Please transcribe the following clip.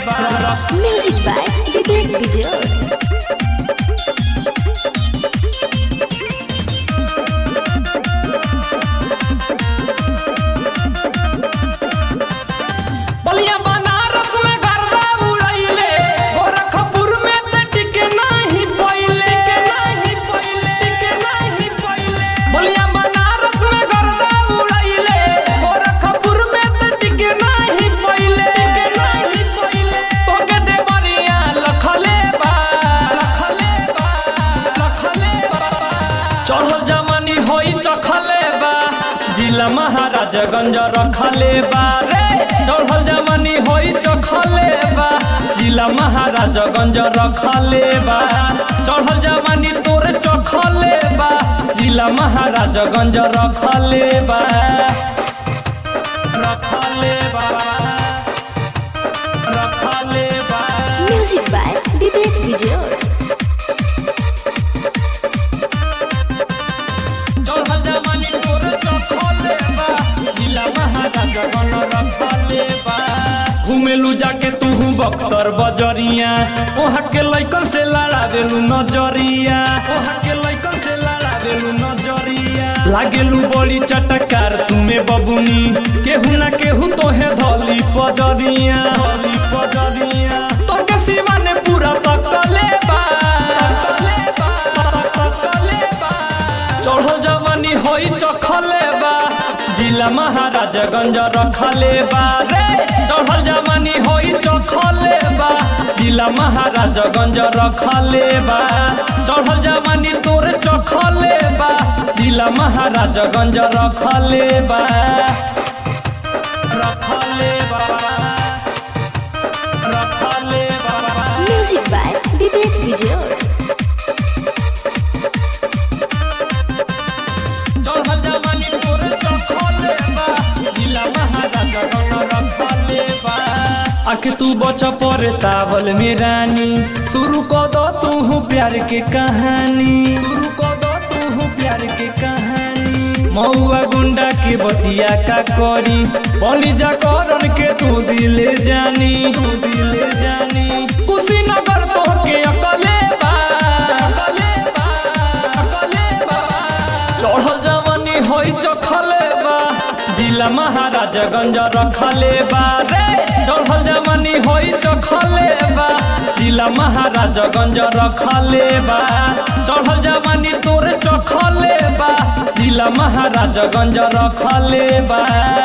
बा Music by Vivek Vijay. बलिया बनारस में गर्दा उड़ैले गोरखपुर में त टिके नाही पहिले के नाही पहिले के नाही पहिले बलिया बनारस में गर्दा उड़ैले गोरखपुर में त टिके नाही पहिले के नाही पहिले तोके दे बरिया लखले बा लखले बा लखले बा चढ़ल जवानी होई चखले बा जिला महाराजगंज रखले बा रे चढ़ल जवानी होई चखले बा जिला महाराजगंज रखले बा चढ़ल जवानी तोरे चखले बा जिला महाराजगंज रखले बा रखले बा रखले बा Music by Vivek Vijay. चढ़ल जवानी तोर चखले बा जिला महाराजा बन रखले बा घुमेलू जाके तू बक्सर बजरिया ओहा के लइकन से लड़ावेलू नजरिया ओहा के लइकन से लड़ावेलू नजरिया लागेलू बड़ी चटकार तुमे बबुनी केहू ना केहू तोहे धली पजरिया धली पजरिया तोके सिवा ने पूरा तकले बा तकले बा तकले बा चढ़ल जवानी होई चखले बा जिला महाराजगंज रखले बा रे चढ़ल जवानी होई चखले बा जिला महाराजगंज रखले बा चढ़ल जवानी तोरे चखले बा जिला महाराजगंज रखले बा रखले बा रखले बा Music by Vivek Vijay. चढ़ल जवानी तोरे चखले बा जिला महाराजा गण रखले बा आखे तू बच परे तावल में रानी शुरू कर दो तू प्यार के कहानी शुरू कर दो तू प्यार के कहानी मौआ गुंडा के बतिया का करी बली जा करन के तू दिले जानी तू दिले जानी कुशीनगर तो के अकले बा अकले बा अकले बा चढ़ल जवानी होई चखले बा जिला महाराजगंज रखले बा रे चढ़ल जवानी होई चखले बा जिला महाराजगंज रखले बा चढ़ल जवानी तोरे चखले बा जिला महाराजगंज रखले बा